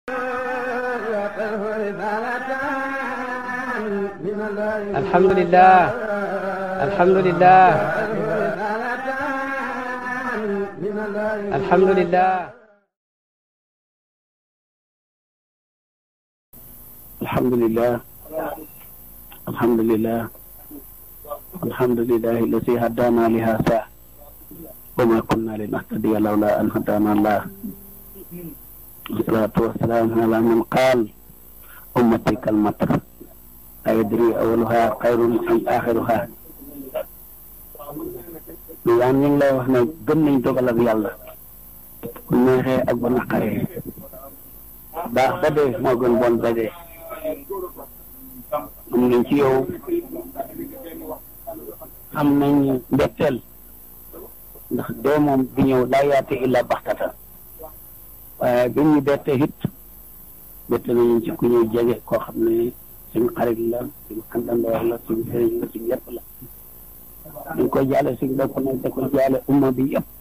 alhamdulilah alhamdulilah alhamdulilah. alhamdulilah alhamdulilah alhamdulilah alladi hadana li hada wa ma kunna linahtadiya lawla an hadana allah wassalatu wassalamu ala man qaal ummati kalmatar ayadri awaluha xayrun am axiruha lu yaan ñu ngi lay wax ne gëm nañ dogal ak yàlla bu neexee ak bu naqaree baax ba dee moo gën bon ba dee am nañ ci yow am nañ mbetteel ndax dee moom bi ñëw laa yaate illa baxtatan waaye bi ñu bette it bette nañu ci ku ñuy jege koo xam ne suñu xarit la suñu àndandoor la suñu sëriñ la suñu yëpp la ñu koy jaale suñu bopp nag da ko jaale umma bi yëpp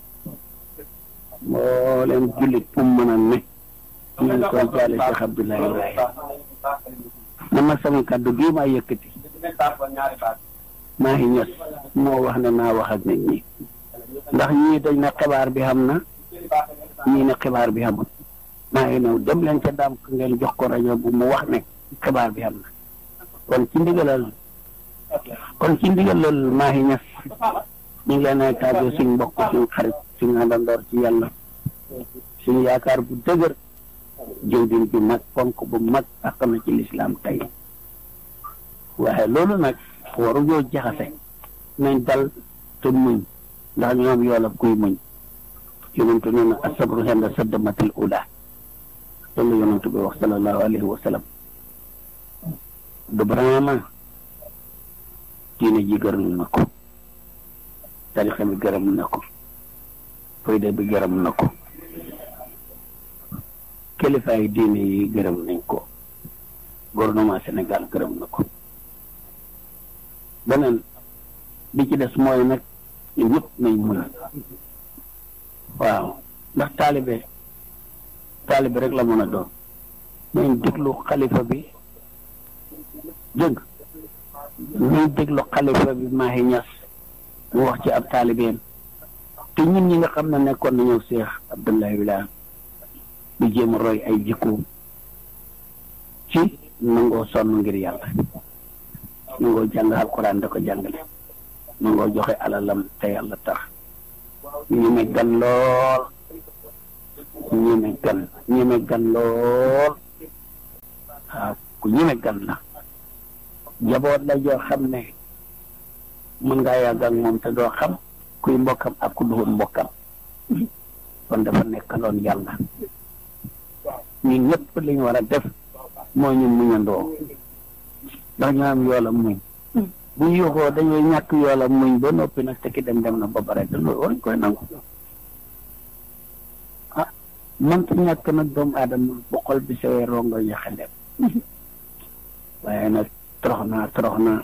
moo leen jullit fu mu mën a ne ñu ngi koy jaale Cheikh Abdoulaye Ibrahima man nag sama kàddu bii maa yëkkati maa ngi ñës moo wax ne naa wax ak nit ñi ndax ñii dañ ne xibaar bi xam na ñii ne xibaar bi xamul maa ngi ñëw dem leen ca daam ko ngeen jox ko rajo bu mu wax ne xibaar bi xam na kon ci ndigalal kon ci ndigalal maa ngi ñës ñu ngi leen ay tàggoo suñ mbokk suñ xarit suñ àndandoor ci yàlla suñu yaakaar bu dëgër jëwdin bi mag ponk bu mag àq na ci lislaam tey waaye loolu nag waru ñoo jaxase nañ dal te muñ ndax ñoom yoolab kuy muñ yonentu nee na asabru henda saddamatil ula loolu yonentu bi wax sallallahu alayhi wa sallam du brama diine ji gërëm na ko tarixa bi gërëm na ko fayda bi gërëm na ko kilifaay diine yi gërëm nañ ko gouvernement Sénégal gërëm na ko beneen bi ci des mooy nag ñu ñëpp nañ muñ waaw ndax taalibe taalibe rek la mën a doon nañ déglu xalifa bi dégg nañ déglu xalifa bi Mahi Niass mu wax ci ab taalibeem te ñun ñi nga xam ne nekkoon nañu Cheikh Abdoulaye Wilane di jéem a roy ay jikkoom ci nangoo sonn ngir yàlla nangoo jàng alquran da ko jàngale nangoo joxe alalam te yàlla tax ñeme gan lool ñeme gan ñeme gan lool waaw ku ñeme gan la jaboot la joo xam ne mën ngaa yàgg ak moom te doo xam kuy mbokkam ak ku duhul mbokkam kon dafa nekkaloon yàlla ñun ñëpp li ñu war a def mooy ñu muñandoo ndax ñu am yoolam muñ bu ñu yuuxoo dañuy ñàkk yoolam muñ ba noppi nag te ki dem dem na ba pare te loolu waruñ koy nangu ah mënta ñàkk nag doomu aadama bu xol bi sewee rongo yaxandeem waaye nag torox naa torox naa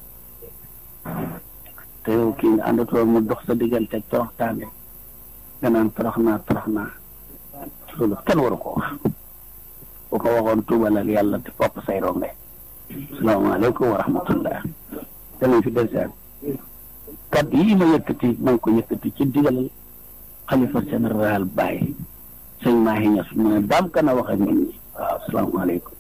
te yow kii nga àndatoo mu dox sa diggante torox taange nga naan torox naa torox naa loolu kenn waru ko wax bu ko waxoon tuubalal yàlla te fopp say ronge salaamaaleykum wa rahmatullah danañ fi desaan kaddu yi ma yëkkati ma ngi ko yëkkati ci digalal xalifa général Baye sëñ Mahi Niass mu ne daam kan a wax ak nit ñi waaw salaamaaleykum